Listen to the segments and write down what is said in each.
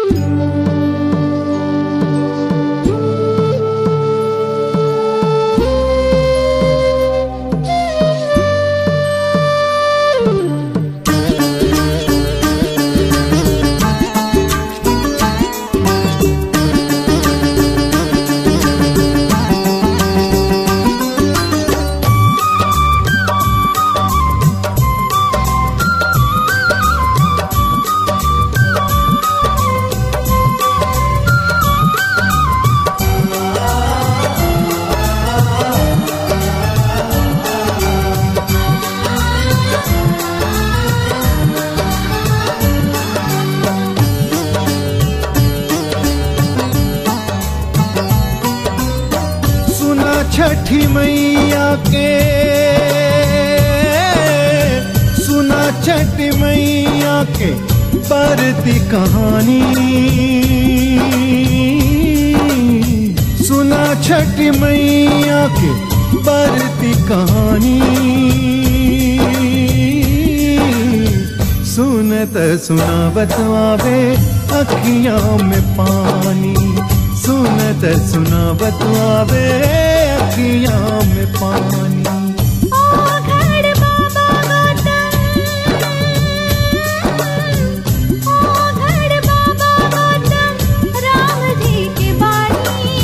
सुना छठी मैया के सुना छठी मैया के परती कहानी सुना छठी मैया के परती कहानी सुनत सुनावत आवे अखियां में पानी सुनत सुनावत आवे अखियां में पानी ओघड़ बाबा गौतम ओघड़ बाबा गौतम राम जी की बाणी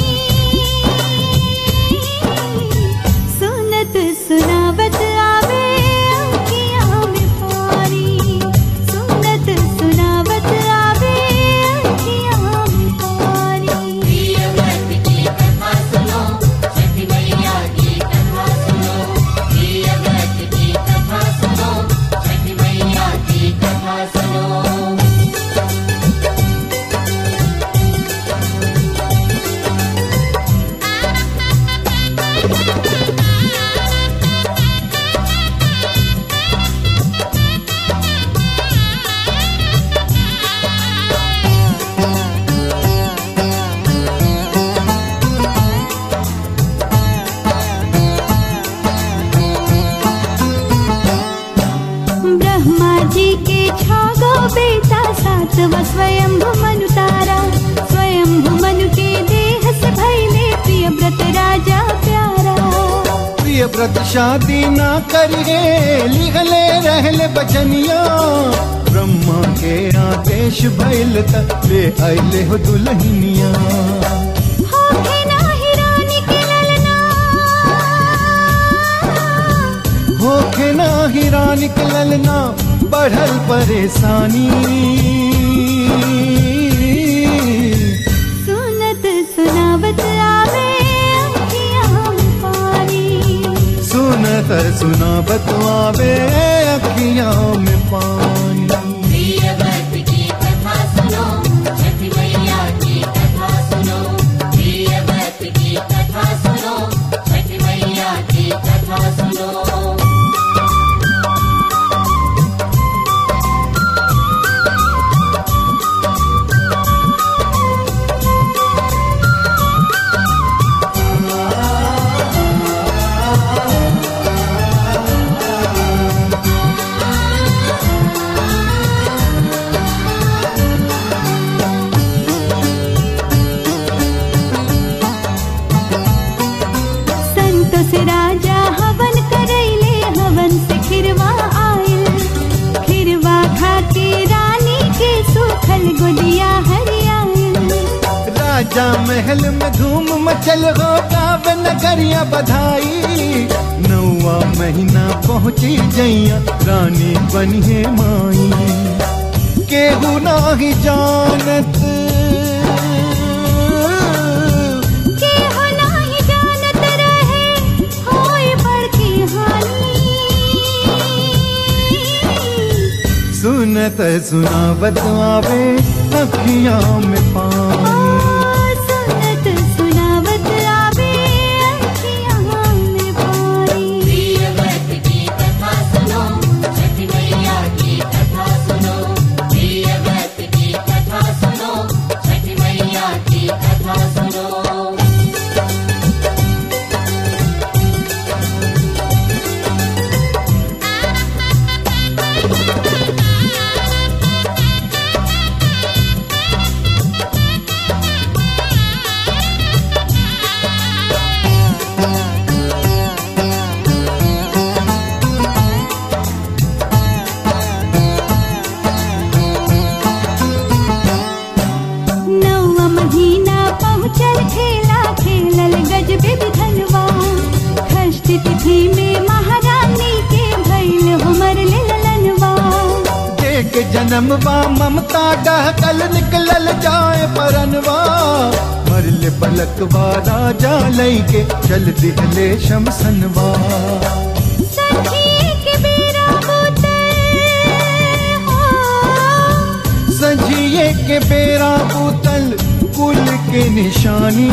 सुनत सुनावत आवे अखियां में पानी सुनत सुनावत आवे अखियां में पानी प्रियव्रत की कथा सुनो छठी मैया की कथा सुनो प्रियव्रत की कथा सुनो छठी मैया की कथा सुनो ब्रह्मा जी के छागो बेटा सातवा स्वयंभु मनु तारा स्वयंभु मनु के देह से भैले प्रिय व्रत राजा प्यारा प्रिय व्रत शादी ना करिए लिखले रहले बचनिया ब्रह्मा के आदेश भइल त ले आइले हो दुल्हनिया होखे नाही रानी के ललना होखे ना हीरा निकलल ना बढ़ल परेशानी सुनत सुनावत आवे अखियां में पानी सुनत सुनावत आवे अखियां में पानी प्रियव्रत की कथा सुनो छठी मैया की कथा सुनो प्रियव्रत की कथा सुनो छठी मैया की कथा सुनो संत से राजा हवन करैले हवन से खिरवा आयल खिरवा खा के रानी के सुखल गोदिया हरियायल राजा महल में धूम मचल हो गावे नगरिया बधाई नौवा महीना पहुंची जैया रानी बनिए माई केहू नाही जानत के हो नाही जानत रहे होय बड़की हानि सुनत सुनावत आवे अखियां में ओ पानी सुनत सुनावत आवे अखियां में पानी प्रियव्रत की कथा सुनो छठी मैया की कथा सुनो प्रियव्रत की कथा सुनो छठी मैया की कथा सुनो मंगल खेला खेलल गजबे विधनवा षष्ठ तिथि में महारानी के भैल हमर ललनवा देख जन्मवा ममता डहकल निकलल जाए परनवा मरले पलकवा राजा लैके चल दिहले शमसनवा सखी के बेरा बोतल हो सजिए के बेरा बोतल कुल के निशानी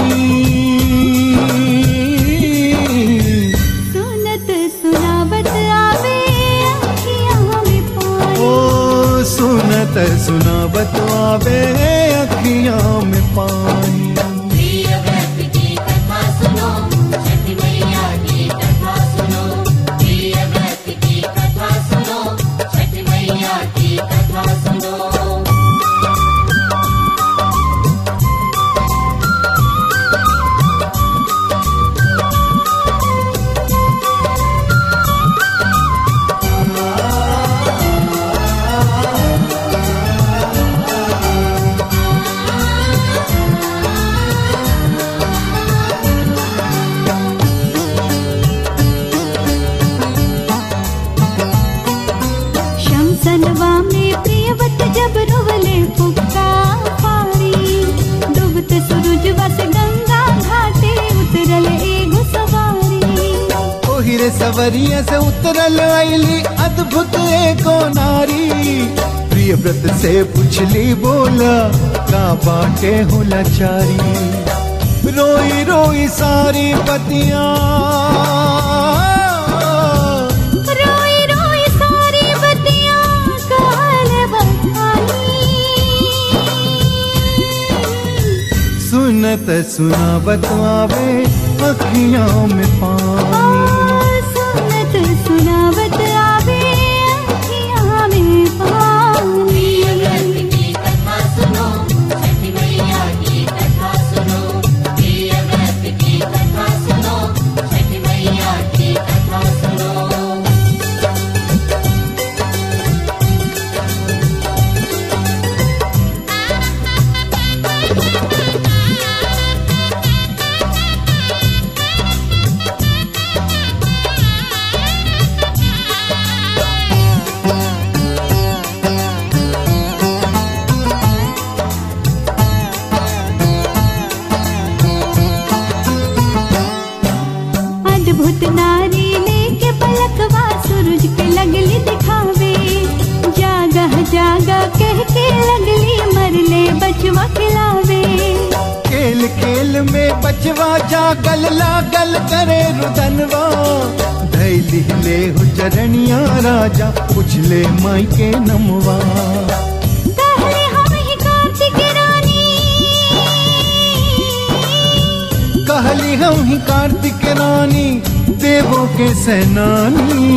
सुनत सुनावत आवे अखियाँ में पानी ओ सुनत सुनावत आवे अखियां में पानी प्रिय व्रत की कथा सुनो छठी मैया की कथा सुनो प्रिय व्रत की कथा सुनो छठी मैया की कथा सुनो शमसनवा में प्रियवत जब रोवले पुक्का पारी डूबत सूरजवा से गंगा घाटे उतरल एगो सवारी ओहिरे सवरिया से उतरल आईली अद्भुत एको नारी प्रिय व्रत से पुछली बोला का बाटे हो लाचारी रोई रोई सारी पतिया रोई रोई सारी बतियाँ काल बहानी सुनत सुनावत आवे अखियां में पानी सुनत सुनावत आवे अखियाँ में पानी प्रिय व्रत की कथा सुनो छठी मैया की कथा सुनो प्रिय व्रत की कथा सुनो छठी मैया की कथा सुनो अद्भुत नारी लेके पलकवा सूरज के लगली दिखावे जागह जागा कह के लगली मरले बचवा खिलावे खेल खेल में बचवा जागल लागल करे रुदनवा धैली ले हो चरणिया राजा पुछले माई के नमवा कहले हम ही कार्तिक रानी कहली हम ही कार्तिक रानी देवों के सेनानी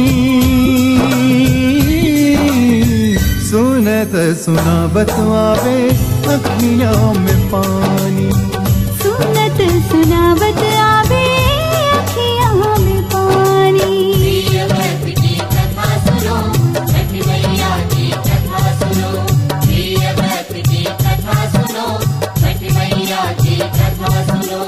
सुनत सुनावत आवे अखियां में पानी सुनत सुनावत आवे अखियाँ में पानी प्रिय व्रत की कथा सुनो छठी मैया की कथा सुनो प्रिय व्रत की कथा सुनो छठी मैया की कथा सुनो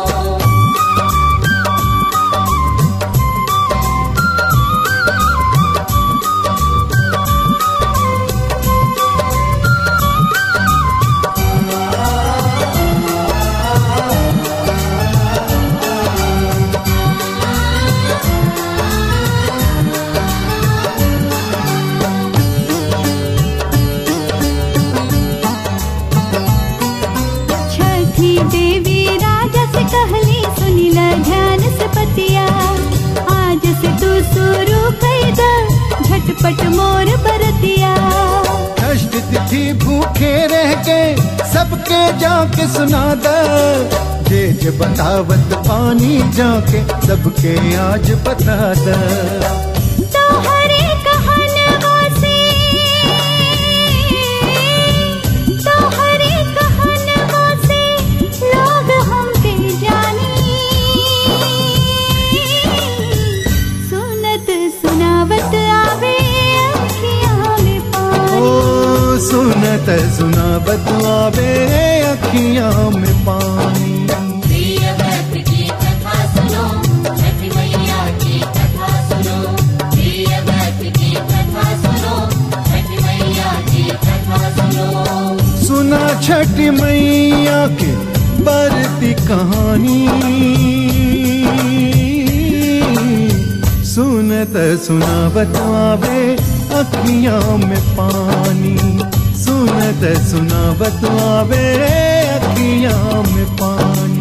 छठी देवी राजा से कहली सुनिला ध्यान से पतिया आज से तू शुरू कर द झटपट मोर बरतिया कष्ट तिथि भूखे रह गए सबके जाके सुना द जे जे बतावत पानी जाके सबके आज बता द तोहरे कहनवा से तोहरे कहनवा से लोग हमके जानी सुनत सुनावत आवे अखियाँ में पानी ओ सुनत सुनावत आवे अखियां में पानी प्रिय सुना छठ मैया के बरती कहानी सुनत सुनावत आवे अखियां में पानी सुनत सुनावत आवे अखियां में पानी